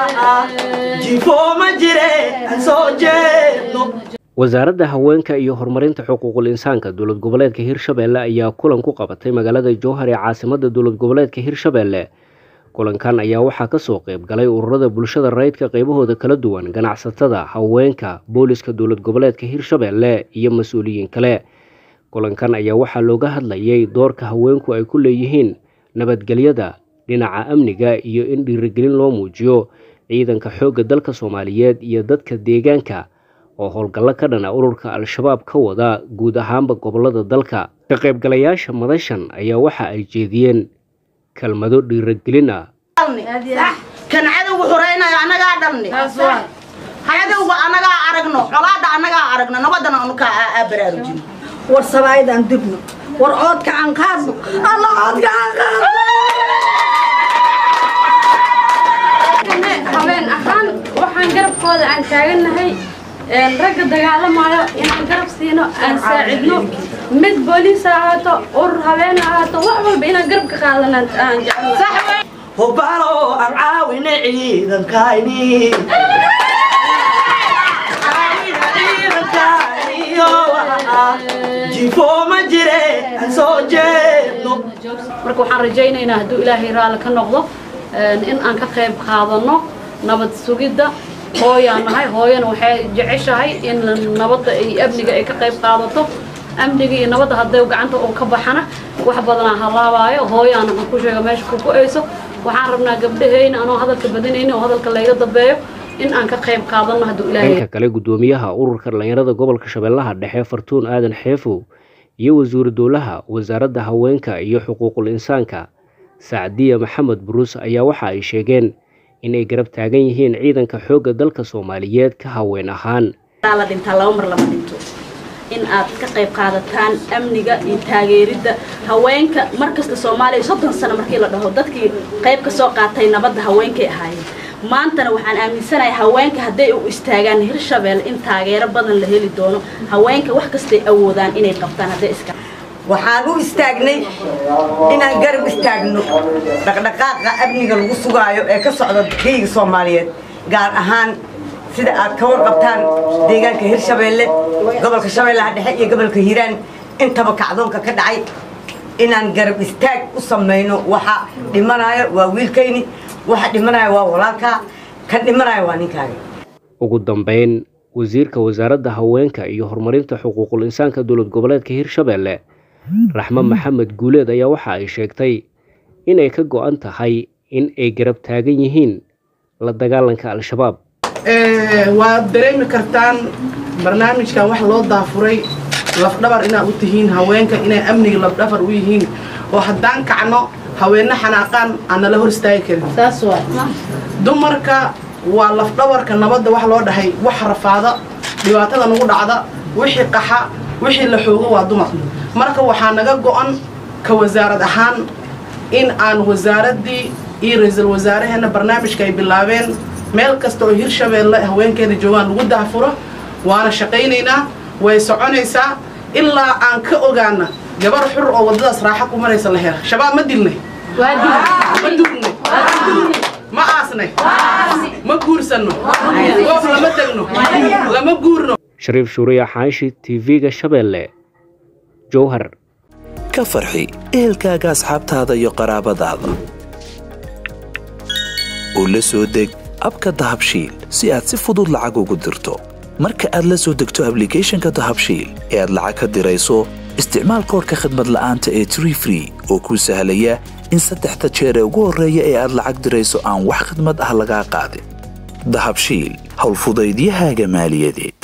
jifo ma jire aan soo jeedno wasaaradda haweenka iyo horumarinta xuquuqul insaanka dowlad goboleedka hirshabeelle ayaa kulan ku qabatay magaalada jowhar ee caasimada dowlad goboleedka hirshabeelle kulankan ayaa waxaa kasoo qeyb galay ururada bulshada rayidka qeybahooda kala duwan ganacsatada haweenka booliska dowlad goboleedka hirshabeelle iyo mas-uuliyiin kale kulankan ayaa waxaa looga hadlayay doorka haweenku ay ku leeyihiin nabadgelyada dhinaca amniga iyo in dhiirigelin loo muujiyo ciidanka xoogga dalka soomaaliyeed iyo dadka deegaanka oo howlgallo ka dhana ururka al-shabaab ka wada guud ahaanba gobolada dalka ka qaybgalayaasha madashan ayaa waxa ay jeediyeen kelmado dhiiragelin ah kan cadowga xuraynayo annagaa dhalni cadowga annagaa aragno colaada annagaa aragno nabadana anu kaa aa baraarujino war sabaayadaan dibno war coodka aan qaadno alla coodka aan qaadno habeen ahaan waxaan garabkooda aan taagannahay ragga dagaalamayo inaan garab siino aan saacidno mid booliis ha ahaato urur habeen ha ahaato wax walba inaan garab ka qaadanaan aan jeclahay hubalo aan caawine ciidankayni jifo ma jire aan soo jeedno marka waxaan rajaynaynaa hadduu ilaahay raalli ka noqdo in aan ka qayb qaadano nabad sugidda hooyaan nahay hooyana waxay jeceshahay in nabadda iyo amniga ay ka qayb qaadato amniga iyo nabadda hadday gacanta uu ka baxana wax badanaa halaabaayo hooyaana aan ku sheega meesha ku go-ayso waxaan rabnaa gabdhaheyna anoo hadalka badinayni oo hadalka layga dambeeyo in aan ka qayb qaadano hadduu ilaahay dhanka kale guddoomiyaha ururka dhallinyarada gobolka shabeellaha dhexe fartuun aadan xeefow iyo wasiiru dowlaha wasaaradda haweenka iyo xuquuqul insaanka sacdiya maxamed buruus ayaa waxa ay sheegeen inay garab taagan yihiin ciidanka xoogga dalka soomaaliyeed ka haween ahaan la dhintaa laba mar lama dhinto in aad ka qayb qaadataan amniga iyo taageeridda haweenka markasta soomaaliya soddon sano markii la dhaho dadkii qayb ka soo qaatay nabadda haweenkay ahaayeen maantana waxaan aaminsanahay haweenka hadday u istaagaan hirshabelle in taageero badan la heli doono haweenka wax kastay awoodaan inay qabtaan hadday iska waxaan u istaagnay inaan garab istaagno dhaqdhaqaaqa amniga lagu sugaayo ee ka socda geyga soomaaliyeed gaar ahaan sida aad ka warqabtaan deegaanka hirshabeelle gobolka shabeellaha dhexe iyo gobolka hiiraan intaba kacdoonka ka dhacay inaan garab istaag u samayno waxa dhimanaya waa wiilkayni waxa dhimanaya waa walaalkaa kan dhimanaya waa ninkaaga ugu dambeyn wasiirka wasaaradda haweenka iyo horumarinta xuquuqul insaanka dowlad goboleedka hirshabeelle raxme maxamed guuleed ayaa waxa ay sheegtay inay ka go-an tahay in ay garab taagan yihiin la dagaalanka al-shabaab waad dareemi kartaan barnaamijkan wax loo daafuray lafdhabar inaad u tihiin haweenka inay amniga lafdhabar u yihiin oo haddaan kacno haweenno xanaaqaan aan nala hor istaagi karin dumarka waa lafdhabarka nabadda wax loo dhahay wax rafaada dhibaatada nagu dhacda wixii qaxa wixii la xoogo waa dumar marka waxaa naga go-an ka wasaarad ahaan in aan wasaaraddii iyo ra-iisul wasaaraheenna barnaamijka ay bilaabeen meel kasta oo hirshabeelle haweenkeeda joogaan lagu daafuro waana shaqaynaynaa way soconaysaa ilaa aan ka ogaana gabar xur oo waddadaas raaxo ku maraysa la hela shabaab ma dilnay ma dugnay ma aasnay ma guursanno goof lama degno lama guurno shariif shuuriya xaashi tv-ga shabeelle jowhar ka farxi ehelkaaga asxaabtaada iyo qaraabadaada oo la soo deg abka dahabshiil si aad si fudud lacag ugu dirto marka aad la soo degto ablicathonka dahabshiil ee aad lacag ka dirayso isticmaal koorka khadmad la'aanta ee tree free oo kuu sahlaya in saddexda jeer ee ugu horreeya ee aad lacag dirayso aan wax khidmad ah lagaa qaadin dahabshiil howlfudaydiyahaaga maaliyadeed